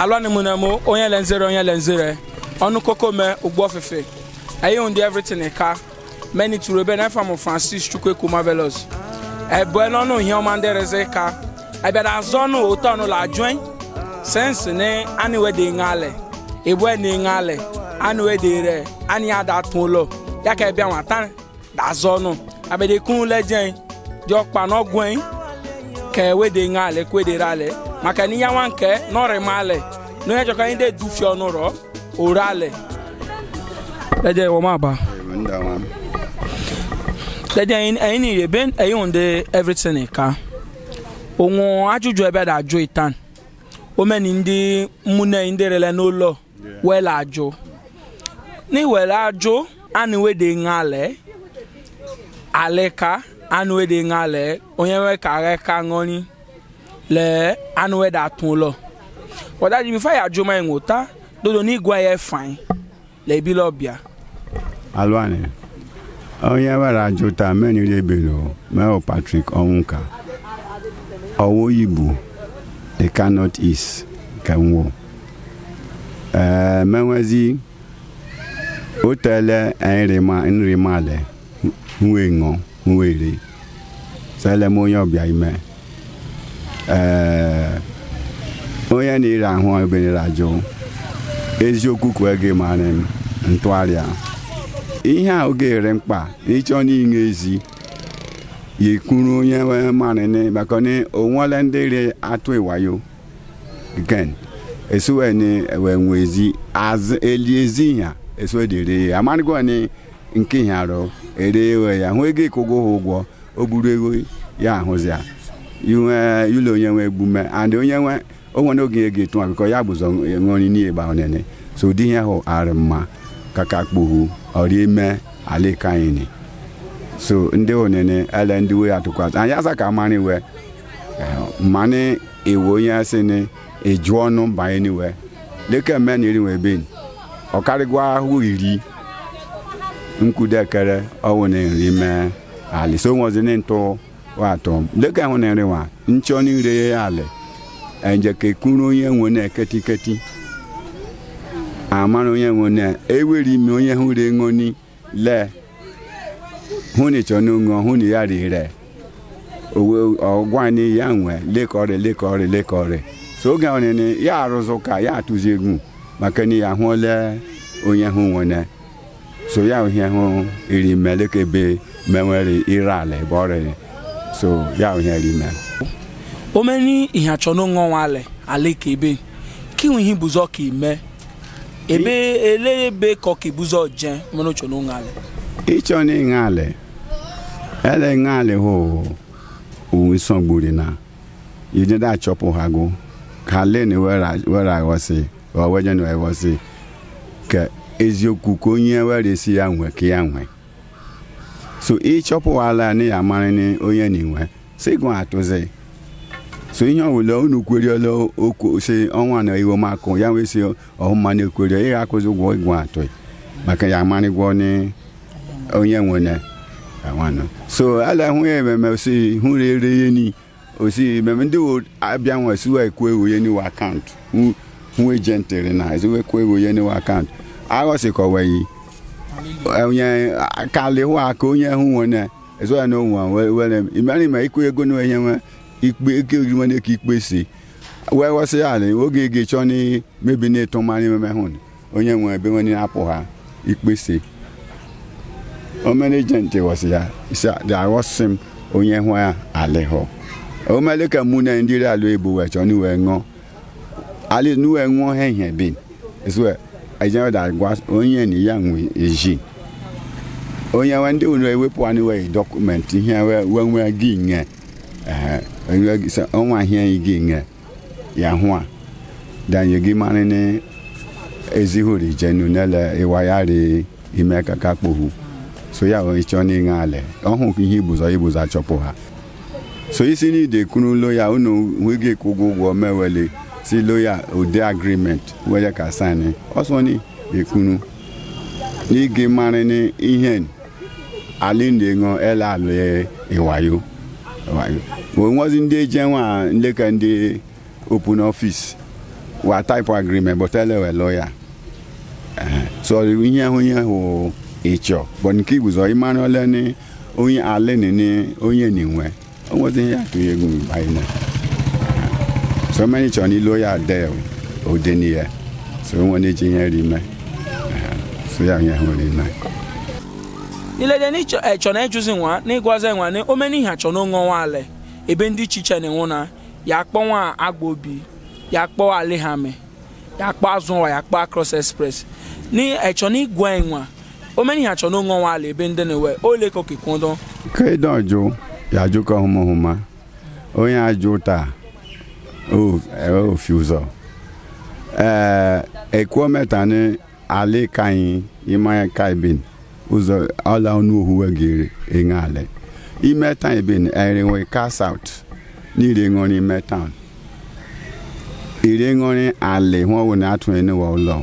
alụ ni mu na mu onye le nzere onye le nzere ọnụ koko me ugbo ofefe eyi hundi everything ka meni turu ebe na mu francis chukwu ekuma velos ebe n'ọnụ ihe ọma ndị reze ka ebe da azọ ọnụ otu ọnụ la join sense ne ani we de ngale ebo ne ngale ani we de re ani ada tun ụlọ ya ka ebe nwata da azọ ọnụ abede kun lejen jọ kpa n'ọgwụ ka ewe de ngale kwe de rale maka ni ya nwa nke n'ọrị male n'onye jọka anyị de dufi ọnụ rọ orale leje wọ ma ba leje ẹyin ni ebe ẹyin hunde everything ka òun ajụjụ ebe da ajụ itan omeni ndị mmụne ndị rele n'ụlọ wele ajụ n'iwere ajụ anụ wede ngale aleka anụ wede ngale onye nwe ka agha ka ṅụrị le anụ wede atụ ụlọ wadaji bifo ya ajụ ma enwota dodo n'igwe ya fain le ebile ọbịa alụanị onye were ajụ taa meniri ebelo meo patrick ọnwụka ọwụ igbo the cannot east kenwo ee menwezi otele nrimale nwe ṅụ nwere sele m onye ọbịa ime ee onye na-ere ahụ ebenere ajụ eziokwu kwee gị mara m ntụgharị a ihe a oge ere mkpa ịchọ n'inye ezi ya ekwuru onye marịnị maka na onwele ndị re atụ ịwayo gen esuwe ni ewe nwezi eli ezi ya esuwe dere ya amarịgo ni nke ihe arụ ere ewe ya hụ ego ịkwụgo ha ụgwọ o buru ego ya ahụzi ya iwe ụlọ onye nwe egbume and onye nwe onwe n'oge ego etu akụkọ ya bụzọ ṅụrị n'ihe gba onene so ụdị ihe ahụ arị mma kaka kpuhu ọrịa ime alika anyị so ndị onene ele ndị we atụkwasị anyị asa ka mmanụ iwe mmanụ iwe onye asị ni eju ọnụ banye n'iwe leke mme na iri wee ben ọkarịgwa ahụ iri nkwudekere ọwụ na nri mee ali so nwozi ni ntụ watọ leke ahụ na nri wa nchọ n'ire ya ali enje ka ekuru onye nwe na ketiketi amara onye nwe na ewere ime onye hụ re ṅoni lee hụ na ịchọ n'ụṅọ hụ na ya rire owe ọgwa ni ya nwe lekọrị lekọrị lekọrị so oge onene ya arụzụ ka ya atụzi egwu maka na ya hụle onye hụ nwene so ya ohie hụ iri melekebe menwere ire ala ebe ọrịa so ya ohie rime omeni ihe achọ n'ụṅọ nwale aleka ebe kinwe ihe bụzọ ka ime ebe ele ebe ka ọ ka ibụzọ je mere ochọ n'ụṅọ ala ịchọ na ịṅa ala ele ṅa ala hụ onwe sọgburi na yidida achọpụ ha gụ ka len were aghọsị ọweje na eghọsị ka eziokwu ka onye were esi ya nwe ka ya nwe so ịchọpụ ala na ya mara ni onye na inwe si gụ atụzi so ihe ọbụla unu kweriela okwu si ọnwa na iwe makụ ya wee si ọhụma na ekweri ị ga-akụzi ụgwọ ịgwụ atụ maka ya amarịgwọ ni onye nwere awanụ so ala hụ ya ememe osi hụ rere ihe ni osi ememe ndị abịa nwe siwa ekwu ewu ya n'iwe akaụntụ hụ ejentịrị na eziwe ekwu ewu ya n'iwe akaụntụ aghọsịkọweghị onye akali hụ aka onye hụ nwere ezoya na onwe were imere ma ikwu ego na onye nwe ikpe eke nwere ka ikpe si wee ghọsị ya ala oge ga chọọ na mebi na ịtụ mmanụ ememe hụ onye nwe ebe nwere apụ ha ikpe si omere ejenti ghọsị ya isi aghọsị m onye hụ ya alịghọ omele ka mụ na ndị alụ ebu wee chọọ n'iwe ṅụọ ali nuwe ṅụọ ha ihe bin esuwe ejenwe da gwa onye na ya nwe eji onye nwe ndị ụlọ ewepụ anụ wee dọkụmentị ihe wee nwee gị nye ọnwa ihe gị nye ya hụ a danye gị mara na ezihuri jenu nele ịwa ya ri ime kaka kpohu so ya onye chọọ n'ịṅa ala ọhụ ihe ibụzọ ibụzọ achọpụ ha so isi n'ide kwuru loya unu nweghị ịkwụ ụgwọ ụgwọ mewele si loya ode agreement wele ka sani ọsọ ni ekwunu n'ige mara ni ihe ali na-eṅọ ele alụ ịwayo ịwayo onwezi ndị eje nwa nleka ndị open office wa type agreement but ele we lawyer Eh, so ihe ahụ ihe ahụ ịchọ but nke igbuzo ịmara ole ni onye ale ni ni onye ninwe o nwezi ihe atụ ya egwu anyị na so many chọ ni lawyer de ode ni ya so onwe na eji ihe ri me Eh, so ya ihe ahụ ri me nilede ni chọ ẹ chọ na ejuzi nwa na ịgwazi nwa na omeni ihe achọ n'onwe nwa ale ebe ndị iche iche na-enwu na ya akpọ nwa agba obi ya akpọ alihame ya akpọ azụ nwa ya akpọ across express ni ẹchọ na igwe nwa omeni ihe achọ n'onwe nwa ale ebe ndị na-ewe ole ka okekwundo kedu ọjụ ya ajụkọ hụmahụma onye ajụ taa o ofi ụzọ ee ekuo meta ni ali kanyi imanya kaibin ụzọ ọla ọnụ ohuwe giri enye ale ime tan bin erinwe cast out n'ire ṅụrị ime town ire ṅụrị ale hụ ọwụ na atụ enewa ụlọ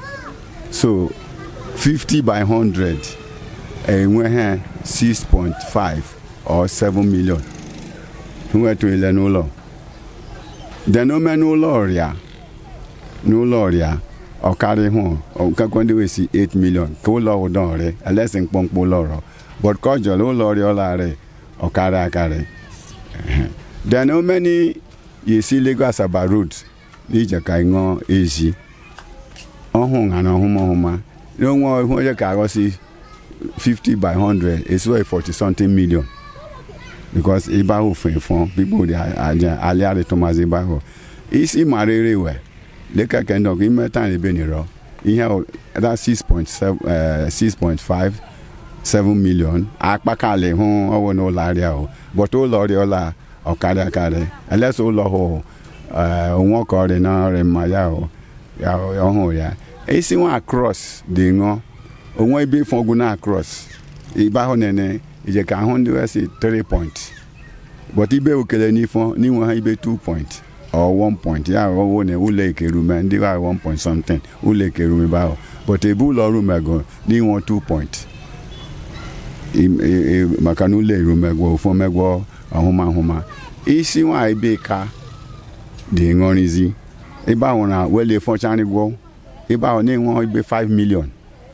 so 50 by 100 enweghị 6.5 or 7 million nwetụ ile n'ụlọ then ome n'ụlọ ọrịa n'ụlọ ọrịa ọkarị hụ ọkakwa ndị wesi 8 million ka ụlọ ụdọ ọrị elesi mkpọmkpọ ụlọ ọrọ but ka ọ jọrọ ụlọ ọrịa ọlarị ọkarị akarị Ehe. then omeni yesi Lagos Asaba road n'ije ka ị ṅụọ ezi ọhụ na ọhụmahụma n'onwe ihu onye ka aghọsi 50 by 100 is worth 40 something million because ịba ahụ fụ efọ people dey aja aliari thomas ịba ahụ isi mara ere we leka kendọk ime tan ebe nirọ ihe o- that 6.7 eh, 6.5 7 million akpakali hụ ọwụ n'ụlọ arịa o but ụlọ ọrịa ụlọ ọkarị akarị elesa ụlọ hụ eh, onwe ọka ọrịa na ọrịa mma ya o ya ọhụụ ya isi nwa cross dị ṅụọ onwe ebe ife ọgwụ na cross ibe ahụ nene ije ka ahụ ndị wesi 3 point but ibe okele n'ifo n'inwe ha ibe 2 point or 1 point ya ọwụ na ụlọ ekerume ndị ha 1 point something ụlọ ekerume ebe ahụ but ebe ụlọ ọrụ mego n'inwe 2 point Im- e- e- maka na ụlọ erumegwo ofu megwo ọhụmahụma isi nwa ebe ka dị ṅụrịzi ebe ahụ na wele fọcharịgwo ebe ahụ na-enwe ibe 5 million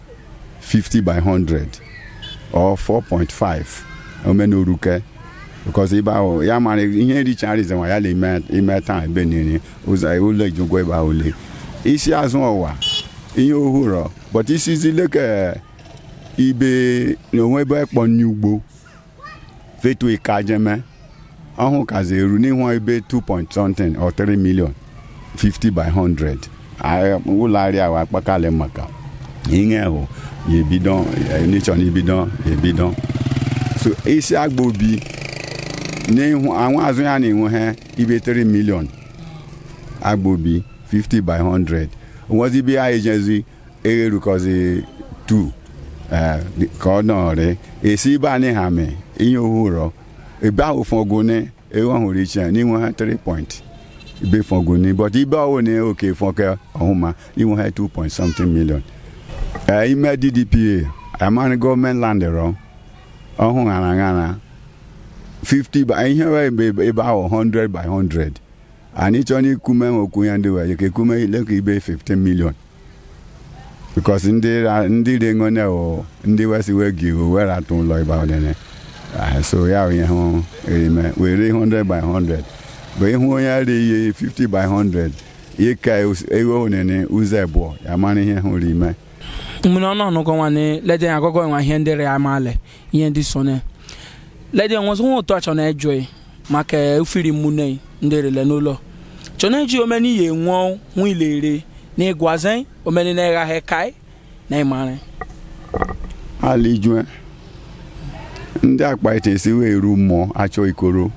50 by 100 or 4.5 omenaoruke because ebe ahụ ya mara ihe richarize nwa ya na ime taa ebe niile ụzọ ụlọ ijugwo ebe ahụ le isi azụ ọwa ihe ohụrụ but isizi leke ibe na onwe ebe ekpọ nri ugbo fetu ikajeme ọhụ kazi eru n'ihu ebe 2 point something or 3 million 50 by 100 Ah, ụlọ arịa ahụ akpakali maka ihe hụ ya ebido nechọ na ibido ya ebido so isi agba obi n'ihu àwọn azụ ya na-enwe ha ibe 3 million agba obi 50 by 100 onwezi ibe ya ejezi egherukọzi 2 eh, dị- ka ọ nọrị esi ibe anyị ha mee ihe ohụrọ ebe ahụ fọgụne ewu ọhụrụ iche n'inwe ha 3 point ibe fọgụne but ibe ọwụ na oke fọke ọhụma inwe ha 2 point something million Eh, ime ddpa amara gọọmenti land rọ ọhụ ṅara ṅara 50 by ihe wee ebe ebe ahụ 100 by 100 anyị chọrọ ikume okwu ya ndị wee ka ekume leka ibe 15 million because ndị ra- ndị rengone o ndị wesi wee gi o were atụ ụlọ ebe ahụ dene Ah, so ya ihe hụ erime were 100 by 100 bụ ịhụ onye re ihe 50 by 100 ihe ka ewe onene ụzọ abụọ ya mara ihe hụ rime mmiri ọnụ ọnụgọ nwane lede ya agọgọ nwa ihe ndị ya amaale ihe ndị so ne lede nwezi nwa ụtọ achọ na-ejọ maka ufiri mmune ndị rele n'ụlọ chọ na-eji omeni ya enwuo nwa ilere na ịgwaze omeni na ịgha kai na ịmarị alijue ndị akpa ite esi wee eru mmụọ achọ ikoro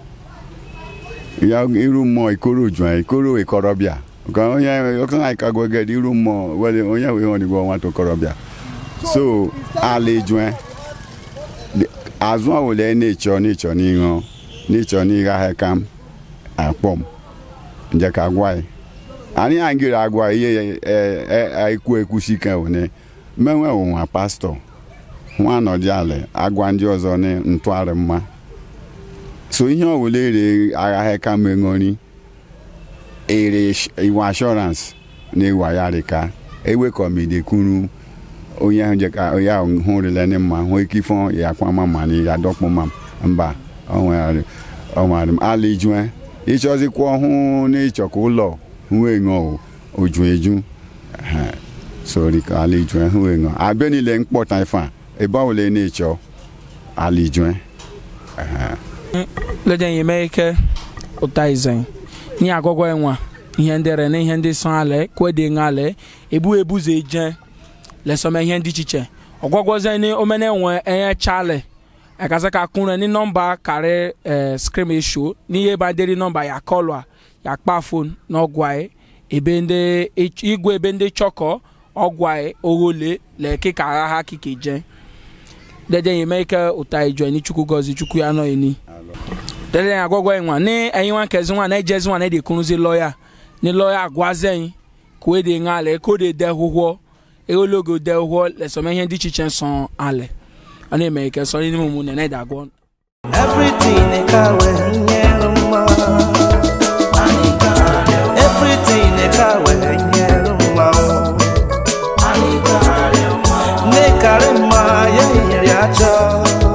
ya iru mmụọ ikoro jụa ikoro ikorobịa ka onye ọkụna ikagweged iru mmụọ wele onye wee honigbo nwata okorobịa so alijue azụ ọwụle na-echọ n'ịchọ n'ihu n'ịchọ n'ịgha ha kam akpọm nje ka gwa anyị anyị angịrị agwa ihe ekwu ekwusi ike wene menwe ụwa pastọ nwa nọdị ala agwa ndị ọzọ na ntụgharị mma so ihe ọbụla ere aghaghị ka meṅori ere iwa assurance na iwa ya rika ewekọmide kwuru onye ahụ jeka onye ahụ hụrịla ndị mma hụ ike ifo ya kwama ma na ya dọkpụ ma mba ọnwere m ala ijue ịchọzikwa ọhụụ na ịchọka ụlọ hụ enyo oju eju Eh, sori ka ala ijue hụ enyo abịa niile mkpọta ife a ebe ọbụla ị na-echọ ala ijue lede yeme ike ụta izen nye agwagwa enwa ihe ndị re na ihe ndị sọ ale kwede ngale ebu ebuze eje lesome ihe ndị ichiche ọgwagwoze ni omene enwe enye chale ekasa ka kunre ni nọmba kare eh, scrim esho n'ihe baderi nọmba ya kọlụ a ya kpa fon n'ọgwa ebe ndị igwe ebe ndị chọkọ ọgwa oghole leke ka agha ha kike je dede yeme ike ụta ijue ni chukwu gozi chukwu ya nọ eni dede agwagwa enwa ni ẹyin wa kẹsí wa n'ẹjẹ sí wa n'ẹdi kunu sí lọ́yà ní lọ́yà agwazẹ́yìn kò é de ŋa alẹ̀ kó de dẹ huhọ́ ewologo dẹ huhọ́ lẹ́sọ̀mẹ́yẹn di tsitsẹ́ sọ̀n alẹ̀ ọ̀nà ìmẹ̀ ìkẹ́ sọ nínú mu nẹ̀nẹ̀ dàgbọ́. Everything kawe nyeluma Everything kawe nyeluma Ne karema ye yacho